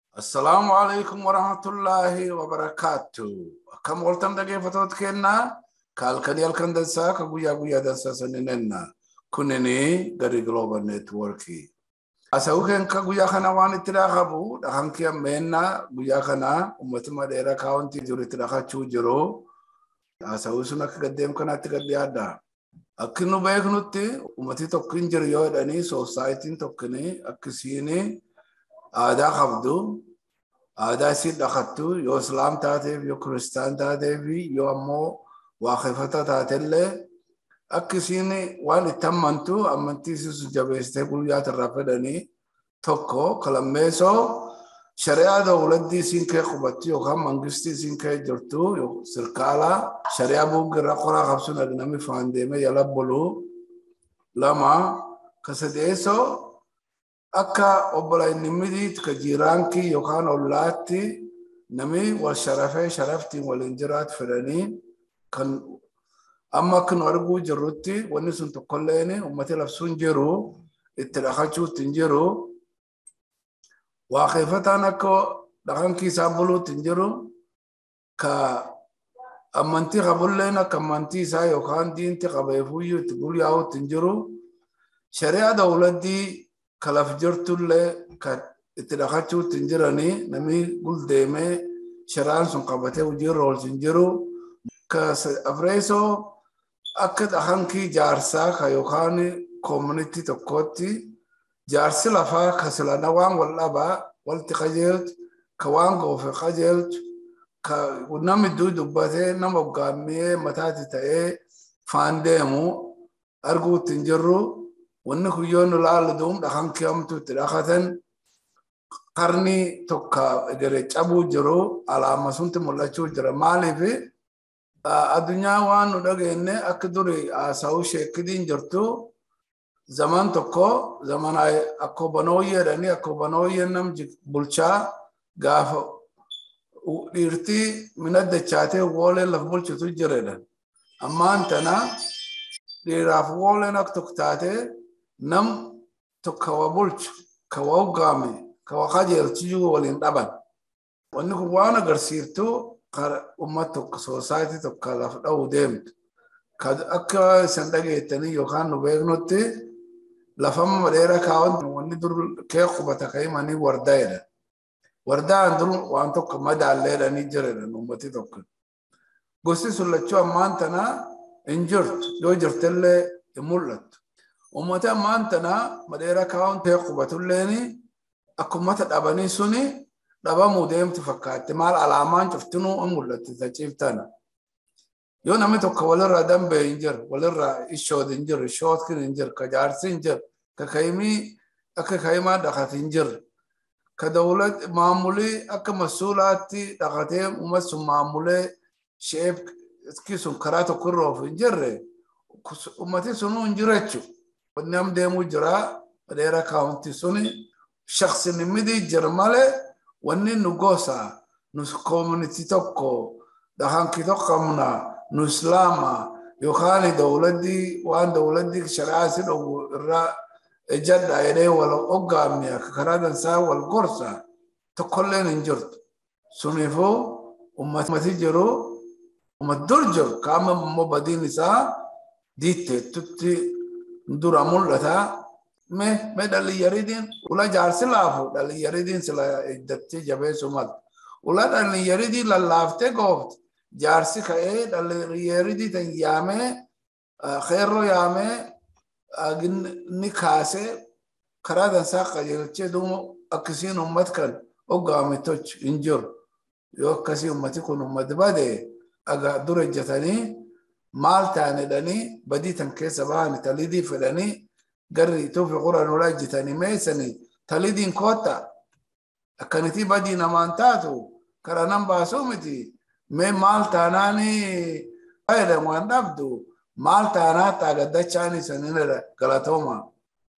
Assalaamu alaikum warahmatullahi wabarakatuh. Akkam waltan dhaggeeffatoota kennaa kaalkanii halkan dansaa ka guyyaa guyyaa dansaa saninenna kunini gari global networki. Asa'uu keenka guyyaa kana waan itti dhaqabu dhahan kee ammeenna guyyaa kana ummatuma dheeraa kaawuntii jiru itti dhaqachuu jiru. Asa'uu sun akka gaddeem kanaatti gaddi adda. Akki nu beeknutti ummati tokko hin jiru yoo jedhanii soosaayitiin tokkini akkisiini aadaa qabdu aadaa isiin dhaqattu yoo islaam taateef yoo kiristaan taateef yoo ammoo waaqeffata taatellee akka isiin waan itti ammantu amantii isiisu jabeessitee guyyaa irraa fedhanii tokko kalammeessoo shari'aa dawladdii isiin kee qubattu yookaan mangistii isiin kee jirtu sirkaala shari'aa buugirra qoraa qabsuun namni faan deemee yala bulu lama ka sadeessoo akka obbolaan midiit ka jiiraankii yookaan ollaatti nami wal sharafee sharaftiin waliin jiraatu fedhanii kan amma akka nu arguu jirrutti wanni sun tokkolleen ummati labsuun jiru itti dhaqachuutti hin jiru waaqeffataan akka dhaqankii isaa buluutti hin jiru ka amantii qabulleen akka amantii isaa yookaan diinti qabeefuyyuu itti guyyaa'uutti hin jiru shari'aa dawladdii kalaf jirtullee ka itti dhaqachuutti hin jiranii namni guldeemee shari'aan sun qabatee hojiirra oolchu hin jiru. Ka afreesoo akka dhaqankii jaarsaa ka yookaan koomunitii tokkootti jaarsi lafaa ka silana waan wal dhabaa walti qajeelchu ka waan goofe qajeelchu ka namni iddoo dubbatee nama hoggaammee mataatti ta'ee faan deemu arguutti hin jirru. wanni kuyyoon ilaalu duum dhakan kiyamtu itti dhakatan qarni tokko egere cabuu jiru alaama sunti mul'achuu jira maaliif addunyaa waan nu dhageenne akka duri haasa'uu sheekidiin jirtu zaman tokko zaman akka banooyyee jedhanii akka banooyyee nam bulchaa gaafa dhiirtii mina dachaatee woolee laf bulchitu jiredha ammaan tana dhiiraaf wooleen akka tokko taatee nam tokko wa bulchu ka wa hoggaame ka wa qajeelchiyuu waliin dhaban wanni kun waan agarsiiftu ummat tokko soosaayitii tokko laf dha'uu deemtu ka akka isan dhageettanii yookaan nu beeknutti lafama dheera kaawwan wanni dur kee qubata ka himanii wardaa jedhan wardaan dur waan tokko madaallee jedhanii jiran ummati tokko gosti sun lachuu ammaan tanaa hin jirtu yoo jirtellee hin mul'attu ummata ammaan tana madheera kaawwan ta'e qubatulleeni akkumata dhabanii suni dhabamuu deemtu fakkaatti maal alaamaan cuftinuu hin mul'atti taciiftana. Yoo namni tokko walirraa dambee hin jiru, walirraa ishood hin jiru, ishootkin hin jiru, ka jaarsi hin jiru, ka kaayimii akka kaayimaa dhaqate hin jiru. Ka dawlat maamulii akka masuulaatti dhaqatee ummat sun maamulee sheefki sun karaa tokko irra of hin jirre ummati sunuu hin jirachu. Wanni am deemuu jira madheera kaawunti suni shaksini midi jira malee wanni nu gosa nu koomunitii tokko dhahanki tokko qabna nu islaama yookaan dawladdii waan dawladdii shari'aa si dhogu irraa ejjadha jedhee wal hoggaamne akka karaa dansaa wal gorsa tokkolleen hin jirtu. Suniifuu ummati jiru ummat dur jiru kaama immoo badiin isaa diitteettutti dura mul'ata me me dhalli yaridiin ula jaarsi laafu dhalli yaridiin sila iddatti jabeessu mal ula dhalli yaridii lallaaftee goofte jaarsi ka'ee dhalli yaridii tan yaamee xeerroo yaamee ni kaasee karaa dansaa qajeelchee duuba akkasiin ummat kan hoggaame toch hin jiru yoo akkasii ummati kun ummati bade aga dura ejjatanii maal taane dhanii badii tan keessa bahan talidii fedhanii garri tuufi quran ula ejjitanii meessanii talidiin kootta akkanitii badii namaan taatu karaa nan baasuu miti mee maal taanaani fayyadamu waan dhabdu maal taanaa taagaddachaani sanina galatooma